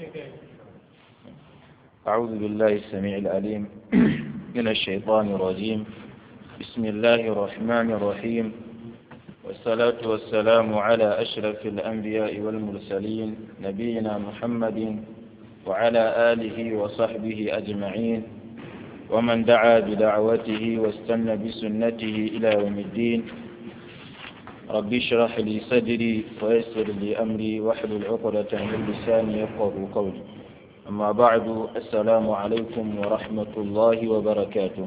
أعوذ بالله السميع العليم من الشيطان الرجيم بسم الله الرحمن الرحيم والصلاة والسلام على أشرف الأنبياء والمرسلين نبينا محمد وعلى آله وصحبه أجمعين ومن دعا بدعوته واستنى بسنته إلى يوم الدين رب اشرح لي صدري ويسر لي أمري واحلل عقدة من لساني يفقه قولي أما بعد السلام عليكم ورحمة الله وبركاته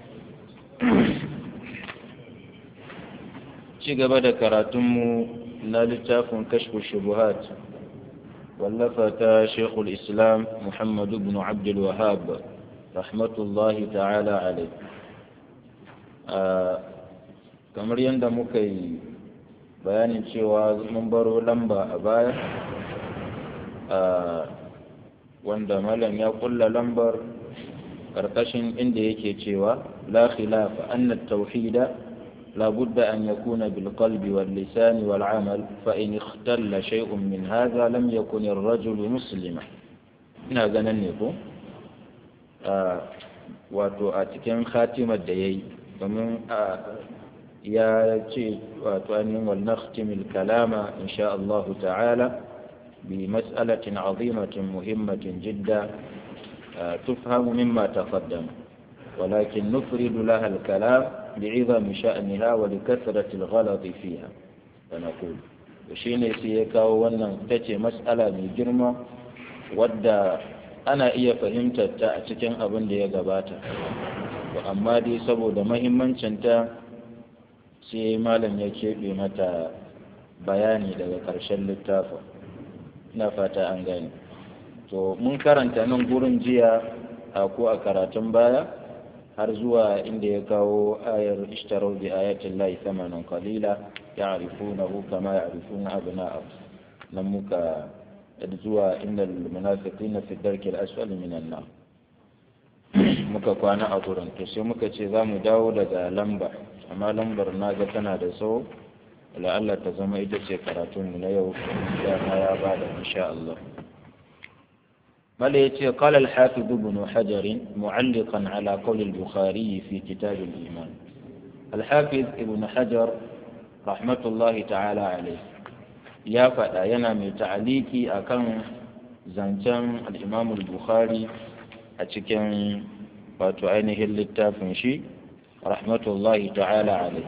ci gaba da karatunmu na littafin kashfu shubuhat wallafa ta shekul islam muhammadu bin abdul wahab rahmatullahi ta'ala alai kamar yadda muka yi bayanin cewa mun baro lamba a baya wanda malam ya kulla lambar ƙarƙashin inda yake cewa la khilafa anna tauhida لا بد أن يكون بالقلب واللسان والعمل فإن اختل شيء من هذا لم يكن الرجل مسلما ina ganin ne ko wato a cikin khatimar da ya yi domin ya ce wato ainihin wal nakhtimil kalama insha Allah ta'ala bi mas'alatin azimatin muhimmatin jidda tufhamu mimma taqaddama ولكن نفرد لها الكلام بعظم شأنها ولكثرة الغلط فيها فنقول وشيني سيكا وانا تتي مسألة من جرمة wadda ana iya fahimtar ta a cikin abin da ya gabata to amma dai saboda mahimmancinta sai malam ya keɓe mata bayani daga ƙarshen littafin ina fata an gane to mun karanta nan gurin jiya a ko a karatun baya har zuwa inda ya kawo ayar ishtarau bi ayatin lahi thamanan qalila ya'rifunahu kama ya'rifuna abna'ahum nan muka zuwa innal munafiqina fi darki al-asfal min an-nar muka kwana a gurin to sai muka ce za mu dawo daga lamba amma lambar naga tana da tsawo la'alla ta zama ita ce karatunmu na yau da ya bada insha Allah بل قال الحافظ ابن حجر معلقا على قول البخاري في كتاب الإيمان الحافظ ابن حجر رحمة الله تعالى عليه يا فدا ينام تعليقي أكن زنجان الإمام البخاري أتكن wato ainihin littafin shi rahmatullahi ta'ala alai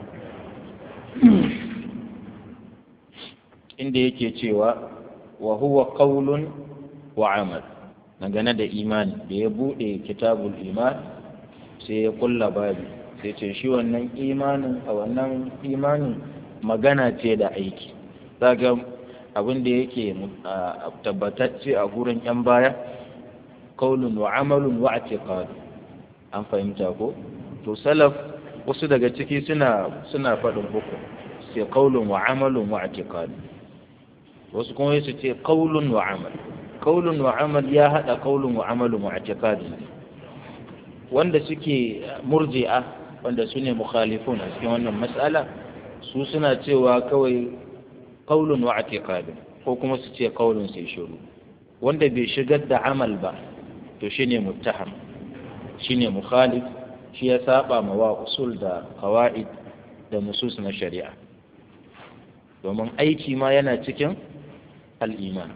inda yake cewa wa huwa qawlun wa amal dangane da imani da ya buɗe kitabul iman sai ya kulla babi sai ce shi wannan imanin a wannan imanin magana ce da aiki zaga abin da yake tabbatacce a gurin yan baya kaulun wa amalun wa atiqad an fahimta ko to salaf wasu daga ciki suna suna faɗin uku sai kaulun wa amalun wa atiqad wasu kuma su ce kaulun wa amal kaulun wa amal ya haɗa kaulun wa amalun wa i'tiqadi wanda suke murji'a wanda su ne mukhalifun a cikin wannan mas'ala su suna cewa kawai kaulun wa i'tiqadi ko kuma su ce kaulun sai shiru wanda bai shigar da amal ba to shine muttaham shine mukhalif shi ya saba ma wa usul da qawaid da nusus na shari'a domin aiki ma yana cikin al-iman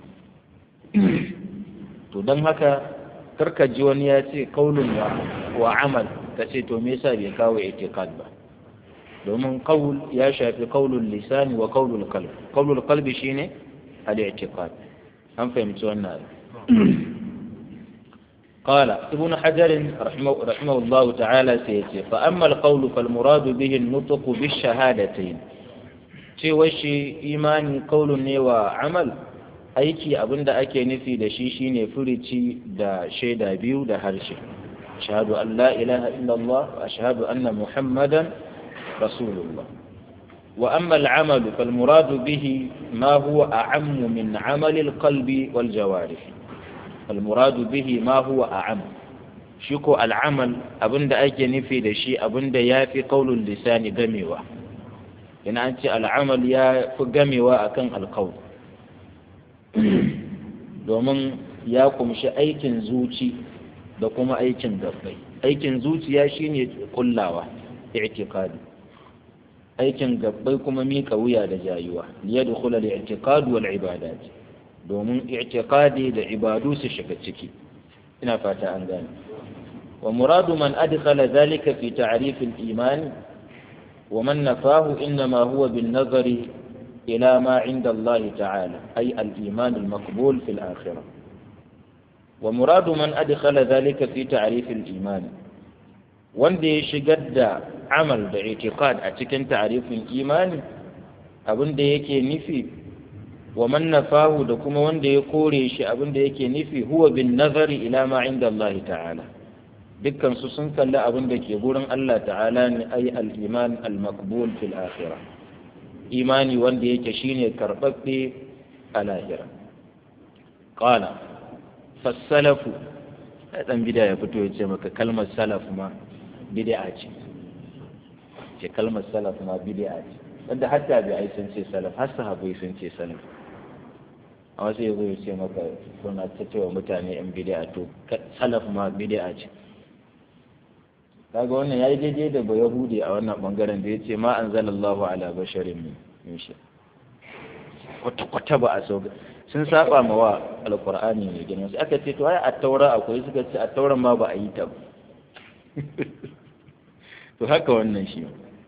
to don haka karka ji wani ya ce kaulun wa amal ka ce to me yasa bai kawo itiqad ba domin qaul ya shafi qaulul lisani wa qaulul qalb qaulul qalbi shine al-i'tiqad an fahimci wannan قال ابن حجر رحمه, رحمه الله تعالى سيتي فأما القول فالمراد به النطق بالشهادتين شيء وشي إيماني قول وعمل aiki abin da ake nufi da shi shine furici da shaida biyu da harshe ashhadu an la ilaha illallah wa ashhadu anna muhammadan rasulullah wa amma al-amal fal murad bihi ma huwa a'ammu min 'amal al-qalbi wal jawarih fal murad bihi ma huwa a'am shi ko al-amal abinda ake nufi da shi abinda yafi qaulul lisani gamewa ina an ce al-amal ya fi gamewa akan al-qaul domin ya kumshi aikin zuci da kuma aikin gabbai aikin zuciya shine kullawa i'tiqadi aikin gabbai kuma mika wuya da jayuwa liyadkhul al-i'tiqad wal ibadat domin i'tiqadi da ibadu su shiga ciki ina fata an gane wa muradu man adkhala dhalika fi ta'rif al-iman wa man nafahu inma huwa bin nazari ila ma 'inda Allah ta'ala ay al-iman al-maqbul fi al-akhirah wa muradu man adkhala dhalika fi ta'rif al-iman wanda ya shigar da amal da itiqad a cikin ta'rifin imani abin da yake nufi wa man nafahu da kuma wanda ya kore shi abin da yake nufi huwa bin nazari ila ma inda Allah ta'ala dukkan su sun kalli abin da ke gurin Allah ta'ala ne ay al-iman al-maqbul fil akhirah imani wanda yake shine karbabbe a lahira qala fasalafu dan bida ya fito ya ce maka kalmar salaf ma bid'a ce ce kalmar salaf ma bid'a ce wanda hatta bi ai sun ce salaf har sahabbai sun ce salaf amma sai yazo ya ce maka kuna ta cewa mutane yan bid'a to salaf ma bid'a ce kaga wannan yayi daidai da ba yahudi a wannan bangaren da yace ma anzalallahu ala basharin min shi kwata kwata ba a sauka sun saba ma wa alqur'ani ne gina sai aka ce to ai a taura akwai suka ce a tauran ma ba a yi ta ba to haka wannan shi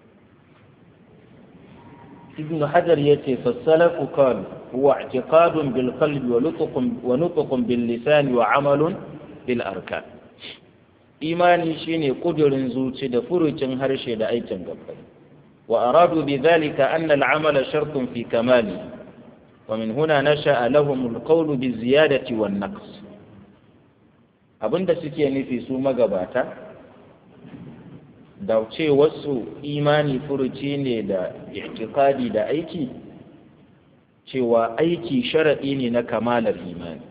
ibn hajar yace fasalafu qal huwa i'tiqadun bil qalbi wa nutqun wa nutqun bil lisan wa amalun bil arkan imani shine kudurin zuci da furucin harshe da aikin gabbai wa aradu bi dhalika anna al amala shartun fi kamali wa min huna nasha'a lahum al qawlu bi ziyadati wan naqs abinda suke nufi su magabata da ce wasu imani furuci ne da itikadi da aiki cewa aiki sharaɗi ne na kamalar imani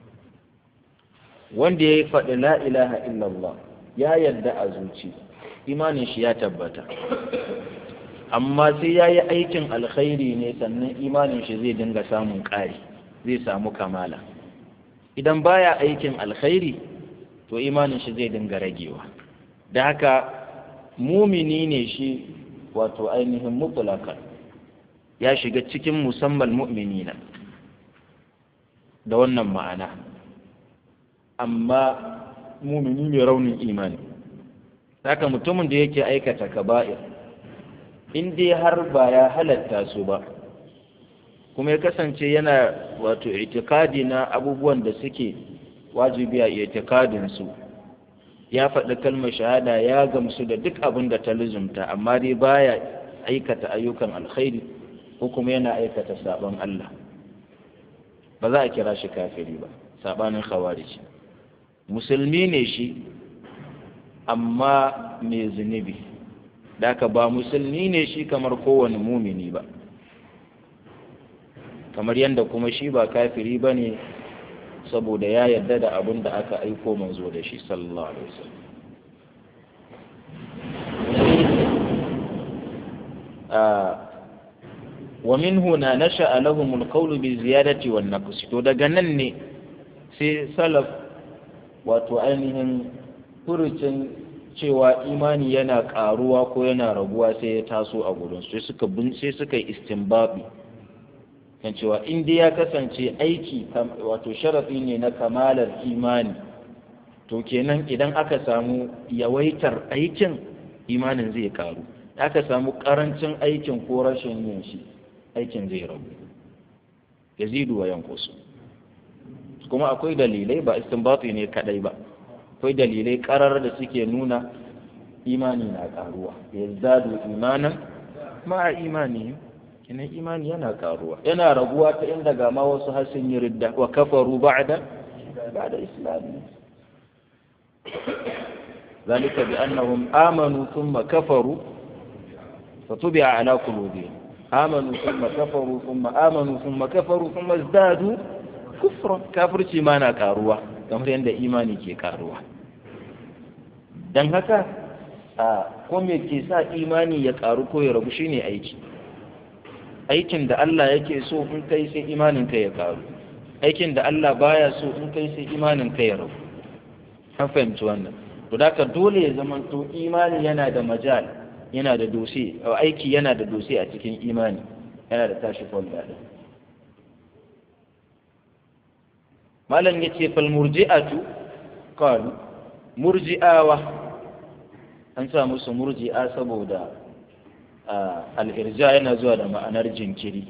wanda ya yi faɗi la ilaha illallah ya yarda a zuci imanin shi ya tabbata amma sai ya yi aikin alkhairi ne sannan imanin shi zai dinga samun ƙari zai samu kamala idan baya aikin alkhairi to imanin shi zai dinga ragewa da haka mumini ne shi wato ainihin mutulakan ya shiga cikin musamman mu'minina da wannan ma'ana amma mumini mai raunin imani haka mutumin da yake aikata kaba'ir in dai har ba ya halatta su ba kuma ya kasance yana wato itikadi na abubuwan da suke wajibi a itikadin su ya faɗi kalmar shahada ya gamsu da duk abin da ta luzumta amma dai baya aikata ayyukan alkhairi ko kuma yana aikata sabon Allah ba za a kira shi kafiri ba sabanin khawarij musulmi ne shi amma mai zunubi daka ba musulmi ne shi kamar kowane mumini ba kamar yadda kuma shi ba kafiri ba ne saboda ya yarda da abin da aka aiko manzo da shi sallallahu alaihi wasallam wa min huna nasha'a lahum al-qawlu bi ziyadati wan naqs to daga nan ne sai salaf wato ainihin furucin cewa imani yana karuwa ko yana raguwa sai ya taso a gurin sai suka sai suka yi istinbabi kan cewa in dai ya kasance aiki wato sharafi ne na kamalar imani to kenan idan aka samu yawaitar aikin imanin zai karu aka samu karancin aikin ko rashin yin shi aikin zai rabu yazidu wa yankusu kuma akwai dalilai ba istinbati ne kadai ba akwai dalilai karar da suke nuna imani na karuwa yazdadu imanan ma imani kenan imani yana karuwa yana raguwa ta inda ga ma wasu har sun yi ridda wa kafaru ba'da ba'da islami ذلك بأنهم آمنوا ثم كفروا فطبع على قلوبهم آمنوا ثم كفروا ثم آمنوا ثم كفروا ثم ازدادوا كفرا كافر ما na karuwa kamar yadda imani ke karuwa dan haka a ko me ke sa imani ya karu ko ya ragu shine aiki aikin da Allah yake so in kai sai imanin ka ya karu aikin da Allah baya so in kai sai imanin kai ya rabu an fahimci wannan to da ka dole ya zama to imani yana da majal yana da dosi aiki yana da dosi a cikin imani yana da tashi folda din malam yace fal murji'atu qalu murji'awa an sa musu murji'a saboda al-irja yana zuwa da ma'anar jinkiri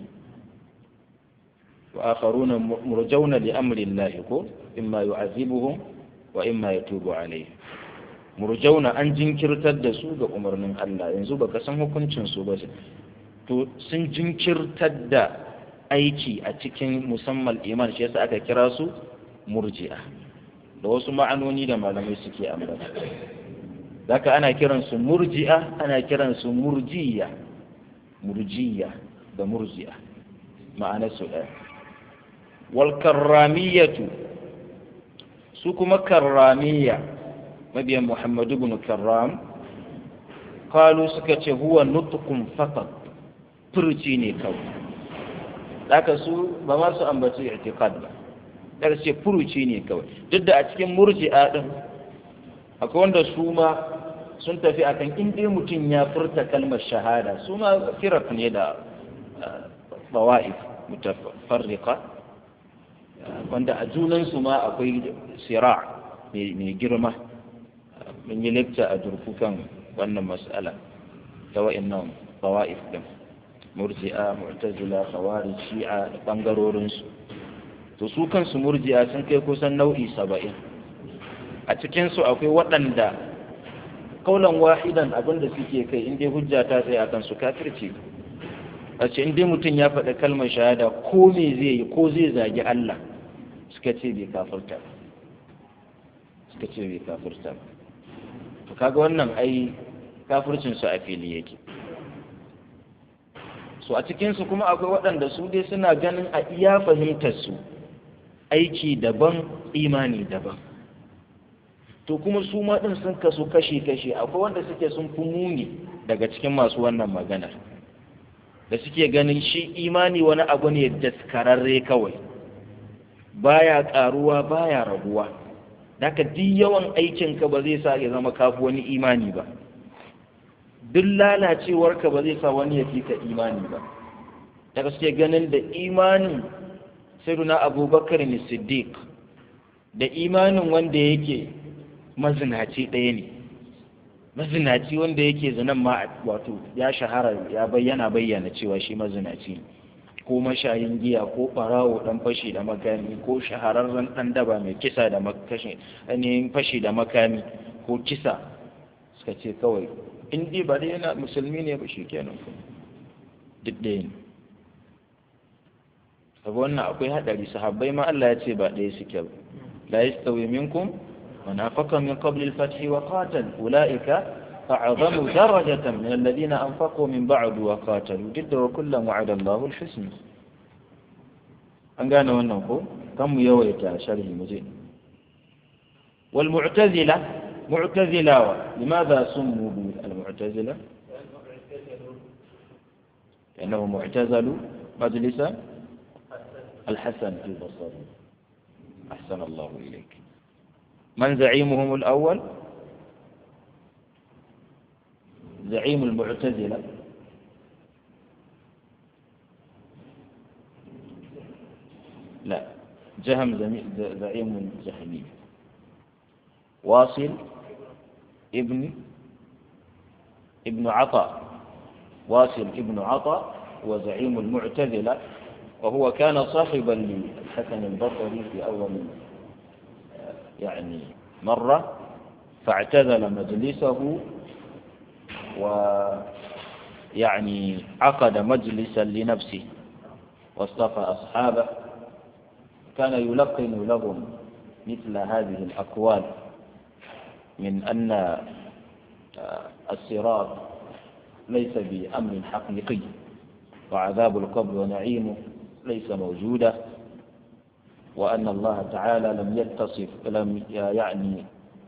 wa akharuna murjauna li amri Allah ko imma yu'azibuhum wa imma yatubu alayhim murjauna an jinkirtar da su ga umarnin Allah yanzu baka san hukuncin su ba to sun jinkirtar da aiki a cikin musamman iman shi yasa aka kira su murji'a da wasu ma'anoni da malamai suke ambata zaka ana kiran su murji'a ana kiran su murjiya murjiya da murji'a ma'anar su ɗaya wal karramiyatu su kuma karramiya mabiyan muhammadu bin karram kalu suka ce huwa nutukun fakat furci ne kawai daga su ba ma su ambaci i'tiqad ba daga ce furuci ne kawai duk da a cikin murji'a din akwai wanda su ma sun tafi akan in dai mutum ya furta kalmar shahada su ma firak ne da bawa'if mutafarriqa wanda a junansu ma akwai sira mai girma mun yi lecture a durfukan wannan mas'ala ta wa'annan bawa'if din murji'a mu'tazila khawarij shi'a da bangarorin su to su kansu murji'a sun kai kusan nau'i saba'in a cikin su akwai waɗanda kaulan wahidan abinda suke kai inda hujja ta tsaye akan su kafirci a ce inda mutum ya faɗi kalmar shahada ko me zai yi ko zai zagi Allah suka ce bai kafirta suka ce bai kafirta to kaga wannan ai kafircin su a fili yake so a cikin su kuma akwai waɗanda su dai suna ganin a iya fahimtar su aiki daban imani daban to kuma su ma din sun kasu kashi kashi akwai wanda suke sun fi muni daga cikin masu wannan maganar da suke ganin shi imani wani abu ne daskararre kawai baya karuwa baya raguwa daga duk yawan aikinka ba zai sa ya zama kafi wani imani ba duk lalacewarka ba zai sa wani ya fi ka imani ba daga suke ganin da imanin sayyiduna abubakar ne siddiq da imanin wanda yake mazinaci ɗaya ne mazinaci wanda yake zanen ma wato ya shahara ya bayyana bayyana cewa shi mazinaci ne ko mashayin giya ko ɓarawo ɗan fashi da makami ko shahararren ɗan daba mai kisa da makashi ainihin fashi da makami ko kisa suka ce kawai in dai ba dai yana musulmi ne ba shi kenan duk ɗaya ne saboda wannan akwai haɗari sahabbai ma Allah ya ce ba ɗaya suke ba la yastawi minkum من أنفق من قبل الفتح وقاتل أولئك أعظم درجة من الذين أنفقوا من بعد وقاتلوا جد وكلا وعد الله الحسن أن قالوا أنه كم يويت شره مزيد والمعتزلة معتزلة لماذا سموا بالمعتزلة لأنهم اعتزلوا مجلس الحسن البصري أحسن الله إليك من زعيمهم الأول زعيم المعتزلة لا جهم زعيم الجهمية واصل ابن ابن عطاء واصل ابن عطاء وزعيم المعتزلة وهو كان صاحبا للحسن البصري في أول يعني مرة فاعتزل مجلسه ويعني عقد مجلسا لنفسه واصطفى أصحابه كان يلقن لهم مثل هذه الأقوال من أن الصراط ليس بأمر حقيقي وعذاب القبر ونعيمه ليس موجودا وأن الله تعالى لم يتصف لم يعني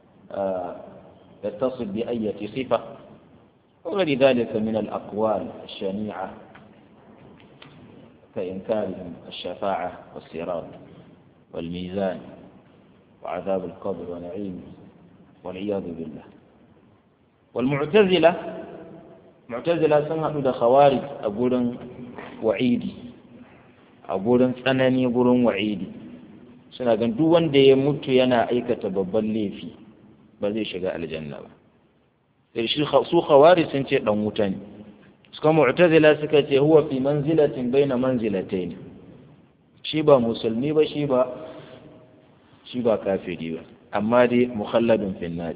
يتصف بأية صفة وغير ذلك من الأقوال الشنيعة كإنكارهم الشفاعة والصراط والميزان وعذاب القبر ونعيمه والعياذ بالله والمعتزلة معتزلة سنة da خوارج a gurin wa'idi a gurin tsanani gurin wa'idi suna gan duk wanda ya mutu yana aikata babban laifi ba zai shiga aljanna ba sai shi su khawari sun ce dan wuta ne suka mu'tazila suka ce huwa fi manzilatin baina manzilatayn shi ba musulmi ba shi ba shi ba kafiri ba amma dai mukhalladun fi nar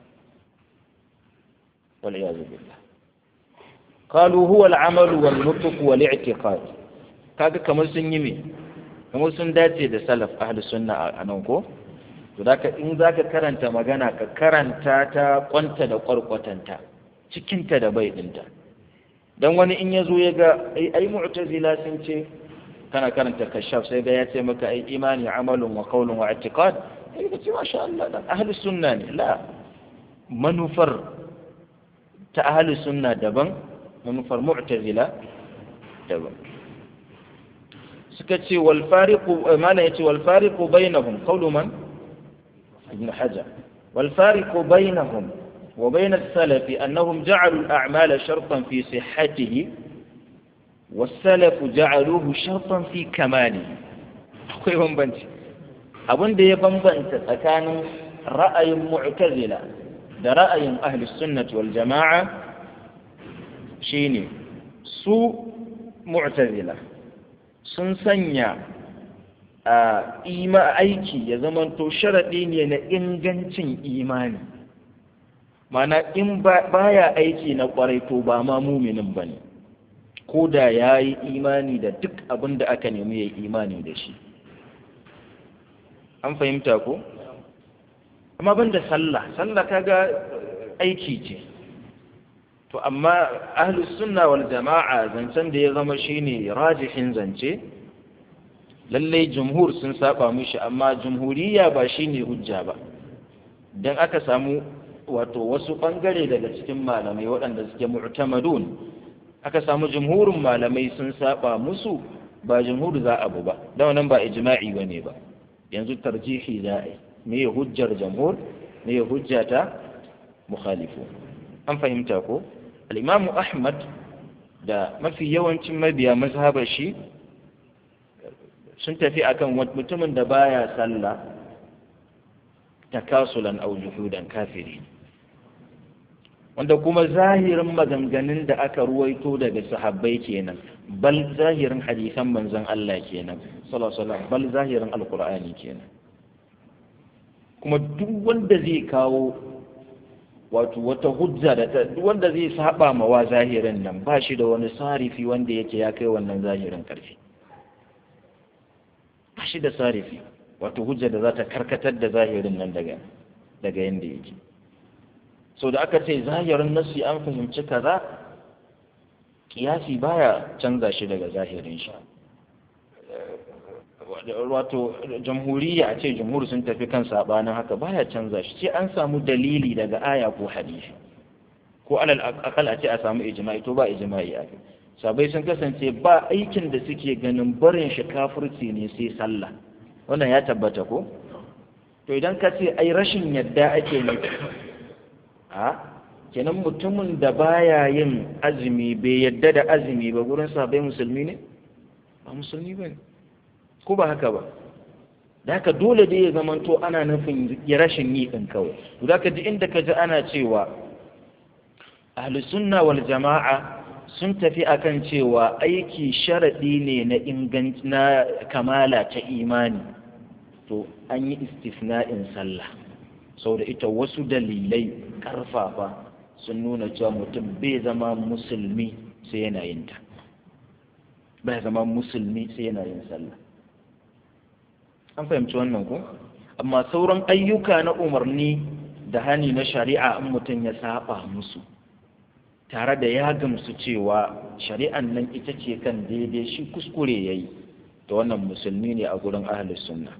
wal iyad billah قالوا هو العمل والنطق والاعتقاد kaga kamar sun yi me kamar sun dace da salaf ahli sunna a nan ko to zaka in zaka karanta magana ka karanta ta kwanta da kwarkwatanta cikinta da bai dinta dan wani in yazo ya ga ai ai mu'tazila sun ce kana karanta kashaf sai ga ya ce maka ai imani amalun wa qawlun wa i'tiqad sai ka ce masha Allah dan ahli sunna ne la manufar ta ahli sunna daban manufar mu'tazila daban suka ce wal fariqu mana yace wal fariqu bainahum qawlu man ibn hajar wal fariqu bainahum wa bain as-salaf annahum ja'alu al-a'mala shartan fi sihhatihi was-salaf ja'aluhu shartan fi kamalihi akwai bambanci abin da ya bambanta tsakanin ra'ayin mu'tazila da ra'ayin ahli sunnati wal jama'a shine su mu'tazila sun sanya a ima aiki ya zamanto sharaɗi ne na ingancin imani mana in baya aiki na ƙwarai to ba ma muminin ba ne ko da ya yi imani da duk abin da aka nemi ya yi imani da shi an fahimta ko amma ban da sallah sallah kaga aiki ce to amma ahlus sunna wal jama'a zancen da ya zama shine rajihin zance lallai jumhur sun saba mishi amma jumhuriya ba shine hujja ba dan aka samu wato wasu bangare daga cikin malamai waɗanda suke mu'tamadun aka samu jumhurin malamai sun saba musu ba jumhur za a bu ba da wannan ba ijma'i bane ba yanzu tarjihi za a yi me hujjar jumhur me hujja ta mukhalifu an fahimta ko al'imamu ahmad da mafi yawancin mabiya mazhabar shi sun tafi akan mutumin da baya sallah takasulan au juhudan kafiri wanda kuma zahirin maganganun da aka ruwaito daga sahabbai kenan bal zahirin hadisan manzon Allah kenan sallallahu bal zahirin alqur'ani kenan kuma duk wanda zai kawo wato wata hujja da ta wanda zai saba ma wa zahirin nan ba shi da wani sarifi wanda yake ya kai wannan zahirin karfi ba shi da sarifi wato hujja da za ta karkatar da zahirin nan daga daga yanda yake so da aka ce zahirin nasi an fahimci kaza kiyasi baya canza shi daga zahirin shi wato jamhuriya a ce jamhur sun tafi kan sabanin haka baya canza shi sai an samu dalili daga aya ko hadisi ko alal akal a ce a samu ijma'i to ba ijma'i a sabai sun kasance ba aikin da suke ganin barin shi kafirci ne sai sallah wannan ya tabbata ko to idan ka ce ai rashin yadda ake ne a kenan mutumin da baya yin azumi bai yadda da azumi ba gurin sabai musulmi ne ba musulmi ba ne ko ba haka ba da haka dole dai ya zamanto ana nufin ya rashin yi ɗin kawai za ka ji inda ka ji ana cewa sunna wal jama'a sun tafi akan cewa aiki sharaɗi ne na inganci na kamala ta imani to an yi istifna'in sallah sau da ita wasu dalilai karfafa sun nuna cewa mutum bai zama musulmi sai yana yin ta bai zama musulmi sai yana yin sallah an fahimci wannan ko amma sauran ayyuka na umarni da hani na shari'a in mutum ya saba musu tare da ya gamsu cewa shari'an nan ita ce kan daidai shi kuskure ya yi da wannan musulmi ne a gurin ahalus sunna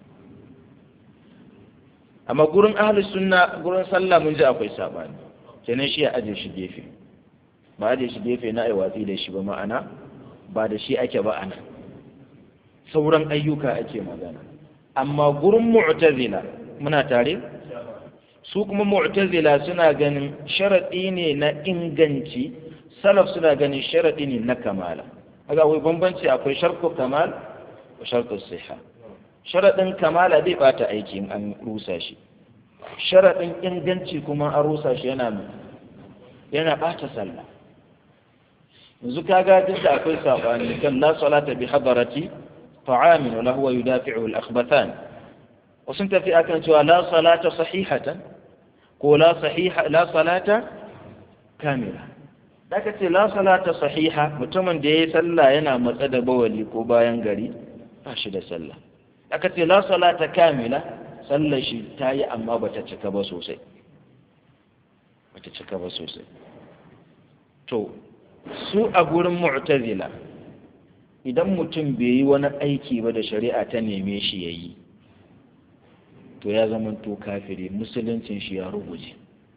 amma gurin ahalus sunna gurin sallah mun ji akwai sabani kenan shi ya aje shi gefe ba aje shi gefe na aiwatsi da shi ba ma'ana ba da shi ake ba ana sauran ayyuka ake magana amma gurin mu'tazila muna tare su kuma mu'tazila suna ganin sharaɗi ne na inganci salaf suna ganin sharaɗi ne na kamala kaga akwai bambanci akwai sharku kamal da sharku siha sharaɗin kamala zai bata aiki in an rusa shi sharaɗin inganci kuma an rusa shi yana yana bata sallah yanzu kaga duk da akwai sabani kan la salata bi hadarati ta'amin wala huwa yudafi'u al-akhbathan wasu tafi akan cewa la salata sahihatan ko la sahiha la salata kamila daga ce la salata sahiha mutumin da yayi sallah yana matsa da bawali ko bayan gari ba shi da sallah daga ce la salata kamila sallar shi ta yi amma bata cika ba sosai bata cika ba sosai to su a gurin mu'tazila idan mutum bai yi wani aiki ba da shari'a ta neme shi ya yi to ya zama to kafiri musuluncin shi ya ruguje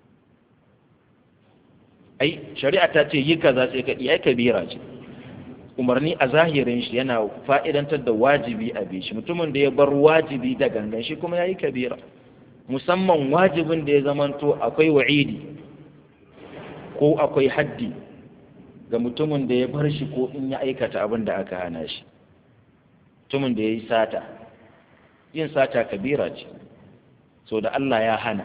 ai shari'a ta ce yi kaza sai ka iya kabira ce umarni a zahirin shi yana fa'idantar da wajibi a bi shi mutumin da ya bar wajibi da gangan shi kuma ya yi kabira musamman wajibin da ya zamanto akwai wa'idi ko akwai haddi ga mutumin da ya bar shi ko in ya aikata abin da aka hana shi mutumin da ya yi sata yin sata kabira ce so da Allah ya hana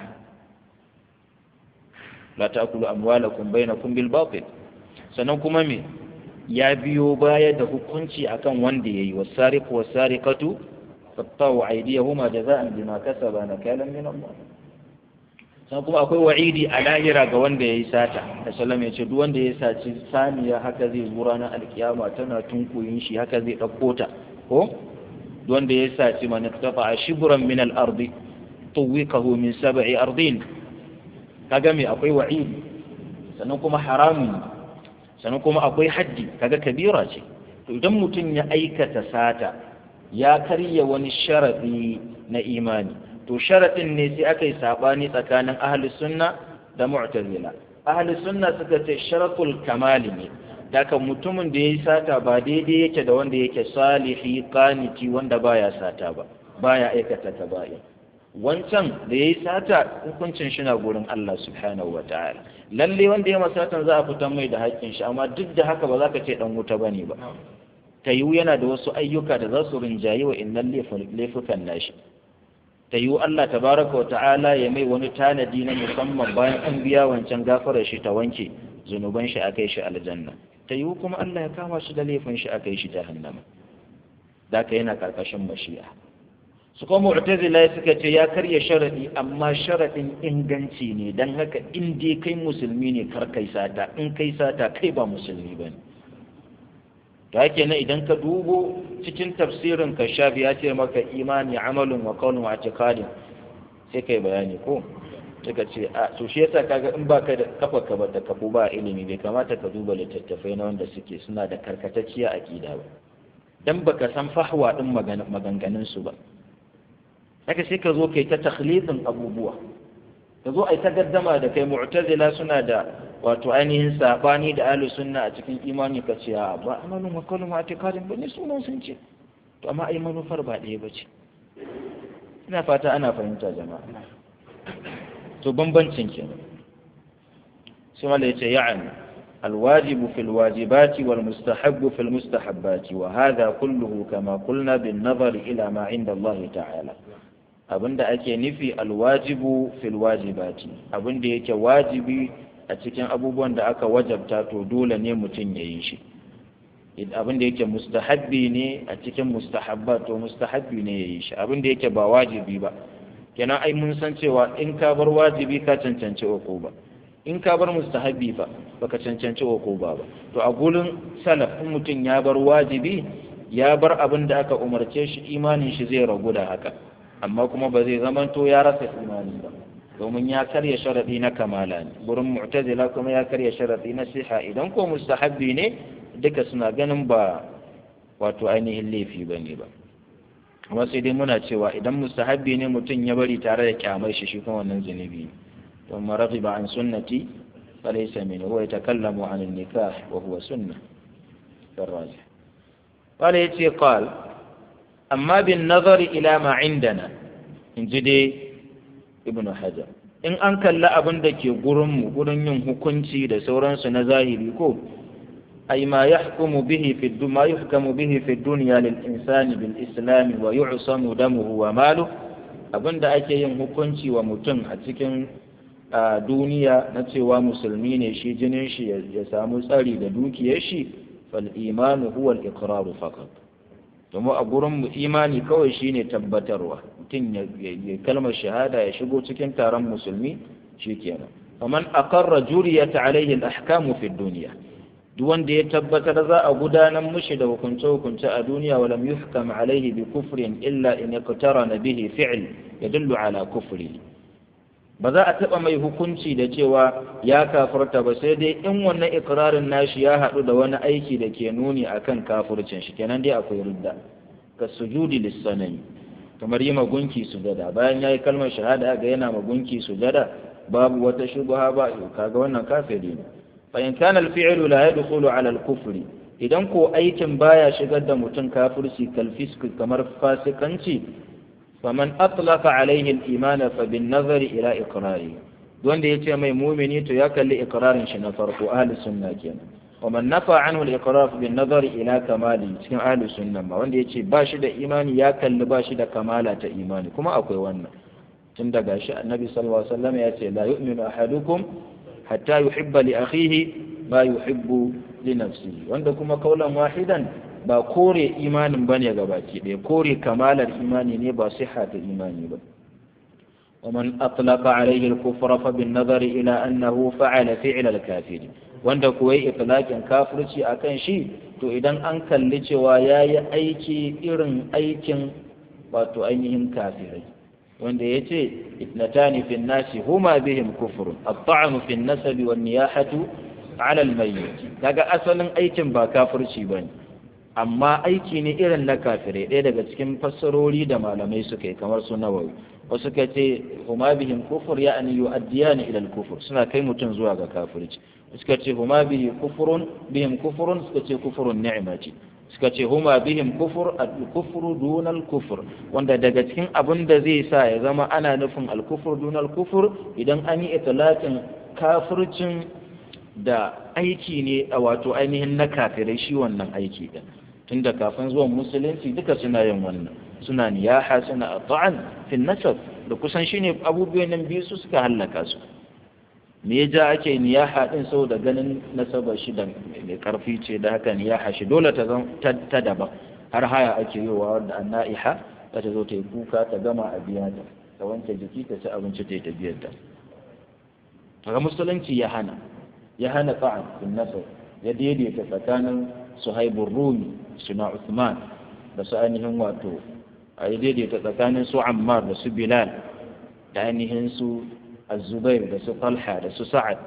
la ta'kulu amwalakum bainakum bil batil sannan kuma me ya biyo baya da hukunci akan wanda yayi wasariqu wasariqatu fattahu aydiyahuma jaza'an bima kasaba nakalan min Allah sannan kuma akwai wa'idi a lahira ga wanda yayi sata da sallam ya ce duk wanda ya saci saniya haka zai zo ranar alkiyama tana tunkuyin shi haka zai ɗauko ta ko duk wanda ya saci man tafa shibran min al-ardi tuwikahu min sab'i ardin kaga me akwai wa'idi sannan kuma haramun sannan kuma akwai haddi kaga kabira ce to idan mutum ya aikata sata ya karya wani sharadi na imani to sharadin ne sai aka yi sabani tsakanin ahli sunna da mu'tazila ahli sunna suka ce sharatul kamali ne daga mutumin da yayi sata ba daidai yake da wanda yake salihi qaniti wanda baya sata ba baya aikata tabai wancan da ya yi sata hukuncin shi na gurin Allah subhanahu wa ta'ala lalle wanda ya masatan za a fitan mai da haƙƙin shi amma duk da haka ba za ka ce dan wuta bane ba ta yiwu yana da wasu ayyuka da za su rinjayi wa innan laifukan nashi ta yiwu Allah tabaraka wa ta'ala ya mai wani tanadi na musamman bayan an biya wancan gafarar shi ta wanke zunuban shi a kai shi aljanna ta yiwu kuma Allah ya kama shi da laifin shi a kai shi jahannama da ka yana karkashin mashi'a su kuma mu'tazila suka ce ya karya sharadi amma sharadin inganci ne dan haka in dai kai musulmi ne kar kai sata in kai sata kai ba musulmi bane to hake nan idan ka dubo cikin tafsirin ka shafi ya ce maka imani amalun wa qawlun wa i'tiqadin sai kai bayani ko suka ce a to shi yasa kaga in baka da kafa ka ba da kafu ba ilimi bai kamata ka duba littattafai na wanda suke suna da karkatacciya aqida ba dan baka san fahwa din maganganun su ba haka sai ka zo kai ta takhlidin abubuwa ka zo ai ta gaddama da kai mu'tazila suna da wato ainihin sabani da ahlus sunna a cikin imani ka ce ba amalun wa qawlun wa i'tiqadin ba ne sunan sun ce to amma ai manufar ba ɗaya ba ce ina fata ana fahimta jama'a to bambancin kenan sai wanda yace ya'ani الواجب في الواجبات والمستحب في المستحبات وهذا كله كما قلنا بالنظر إلى ما عند الله تعالى abinda ake nufi alwajibu fil wajibati abinda yake wajibi a cikin abubuwan da aka wajabta to dole ne mutum ya yi shi abinda yake mustahabbi ne a cikin mustahabba to mustahabbi ne ya yi shi abinda yake ba wajibi ba kenan ai mun san cewa in ka bar wajibi ka cancanci uku ba in ka bar mustahabbi ba baka cancanci uku ba ba to a gurin salaf in mutum ya bar wajibi ya bar abin da aka umarce shi imanin shi zai ragu da haka amma kuma ba zai zamanto ya rasa imani ba domin ya karya sharadi na kamala ne gurin mu'tazila kuma ya karya sharadi na siha idan ko mustahabbi ne duka suna ganin ba wato ainihin laifi ba ne ba amma sai dai muna cewa idan mustahabbi ne mutum ya bari tare da kyamar shi shi kuma wannan zunubi ne ثم رغب عن سنتي فليس منه هو يتكلم عن النكاح وهو سنة الراجح قال يتي قال amma bin nazari ila ma indana in ji dai ibnu hajar in an kalli abin da ke gurinmu gurin yin hukunci da sauransu na zahiri ko أي ما يحكم به في الد... ما يحكم به في الدنيا للإنسان بالإسلام ويعصم دمه وماله abin da ake yin hukunci wa mutum a cikin duniya na cewa musulmi ne shi jinin shi ya samu tsari da dukiyar shi fal imanu huwa al iqraru faqat domin a gurin mu imani kawai shine tabbatarwa mutum ya kalmar shahada ya shigo cikin taron musulmi shikenan faman aqarra juriyat alaihi al ahkamu fi dunya duk wanda ya tabbatar za a gudanar mushi da hukunce-hukunce a duniya walam yuhkam alaihi bi kufrin illa in na bihi fi'l yadullu ala kufri ba za a taba mai hukunci da cewa ya kafirta ba sai dai in wannan ikrarin nashi ya haɗu da wani aiki da ke nuni akan kafircin shi kenan dai akwai ridda ka sujudi lissanami kamar yi magunki sujada bayan ya yi kalmar shahada ga yana magunki sujada babu wata shubha ba kaga wannan kafiri ne فإن كان الفعل لا يدخل على الكفر idan ko aikin baya shigar da mutum kafirci kalfisk kamar fasikanci faman atlaqa alaihi al-iman fa bin nazari ila iqrari wanda yace mai mumini to ya kalli iqrarin shi na farko ahli sunna kenan wa man nafa anhu al-iqrar bin nazari ila kamali cikin ahli sunna ma wanda yace ba shi da imani ya kalli ba shi da kamala ta imani kuma akwai wannan tun daga shi annabi sallallahu alaihi wasallam ya ce la yu'minu ahadukum hatta yuhibba li akhihi ma yuhibbu li nafsihi wanda kuma kaulan wahidan ba kore imanin bane gabaki ɗaya kore kamalar imani ne ba siha ta imani ba ومن أطلق عليه الكفر فبالنظر إلى أنه فعل فعل الكافر wanda kuwa yi itlaqin kafirci akan shi to idan an kalli cewa yayi aiki irin aikin wato ainihin kafirai wanda ya ce itnatani fi nasi huma bihim kufrun at-ta'nu fi nasabi wan niyahatu ala al-mayyit kaga asalin aikin ba kafirci bane amma aiki ne irin na kafirai ɗaya daga cikin fassarori da malamai suka yi kamar su nawawi wasu ka ce huma bihim kufur ya'ni yu'addiyani ila al-kufur suna kai mutum zuwa ga kafirci suka ce huma bihi kufurun bihim kufurun suka ce kufurun ni'mati suka ce huma bihim kufur al-kufru duna al-kufr wanda daga cikin abin da zai sa ya zama ana nufin al-kufr duna al-kufr idan an yi itlaqin kafircin da aiki ne a wato ainihin na kafirai shi wannan aiki din tunda kafin zuwan musulunci duka suna yin wannan suna niyaha suna ta'an fi nasab da kusan shine abubuwan nan biyu su suka hallaka su me ya ja ake niyaha din saboda ganin nasaba shi da mai karfi ce da haka niyaha shi dole ta ta daban har haya ake yi wa wanda annaiha ta ta zo ta yi kuka ta gama a biya ta ta wanke jiki ta ci abinci ta yi ta biyar ta daga musulunci ya hana ya hana ta'an bin nasab ya daidaita tsakanin suhaibun rumi suna Uthman da su ainihin wato a yi daidaita tsakanin su Ammar da su Bilal da ainihin su Azubair da su Talha da su Sa'ad